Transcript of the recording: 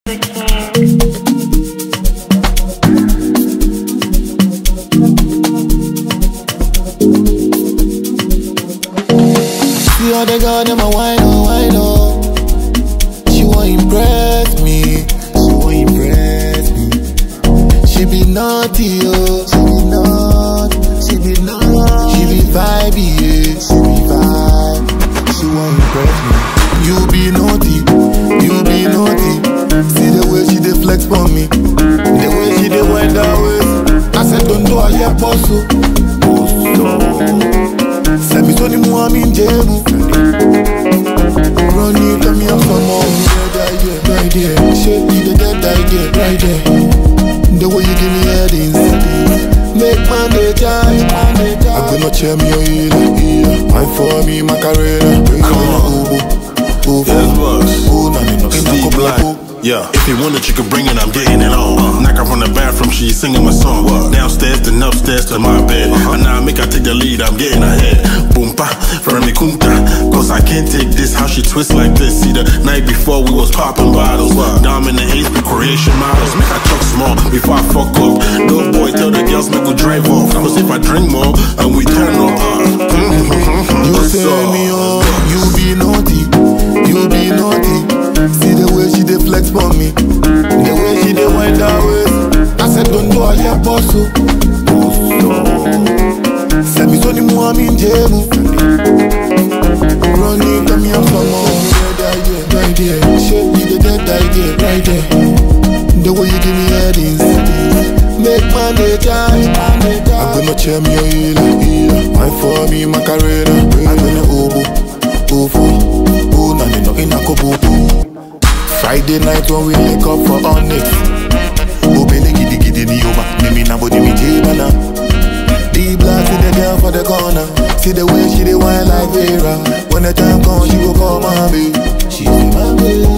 the king. See how they got them a wine on, wine on. She want impress me, she want impress me. She be naughty, oh, she be naughty, she be naughty. She be vibey, yeah, she be vibe. She want impress me. You be naughty, you be naughty. See the way she dey flex for me, the way she dey wind her waist. I said don't do a yeah, boss, oh. Sẹ́mi tó ní mú àmì ń jẹ́ mu. Ronnie tell me I'm some more. Right there, right there. Ṣé you dey get right there, right there? The way you give me headings. Make man dey die. Agbena chair mi o ila ila. Wine for me Macarena. Come on. Ubu, ubu. Yes, boss. Ubu na nino. Ina Steve ko Black. black. Yeah, if you want it, you can bring it, I'm getting it on. Knock her from the bathroom, she singing my song. Downstairs, then upstairs to my bed. And now I make her take the lead, I'm getting ahead. Boom, pa, from me kunta. Cause I can't take this, how she twist like this. See, the night before we was popping bottles. Dominant age, creation models. Make her talk small before I fuck up. No boy, tell the girls, make we drive off. Cause if I drink more, and we turn up. You say me on, you be naughty, you be naughty. See the way she dey flex for me, the way she dey wind her waist. I said don't do a yeah boss oh. Sẹ́mi tó ní mú àmì ń jẹ́ mu. Ronnie tell me I'm some more. Right there, right there. Ṣé you dey get right there, right there? The way you give me headings. Make man dey die. Agbena chair mi o ila ila. Wine for me Macarena. Agbena ubu, ufu. Una nino ina ko bubu. Friday night when we link up for Onyx. Obele gidi gidi ni yoba. Mimi na body mi jibana. D block see the girl for the corner. See the way she dey wine like Vera. When the time comes, she go call my baby. She be my baby.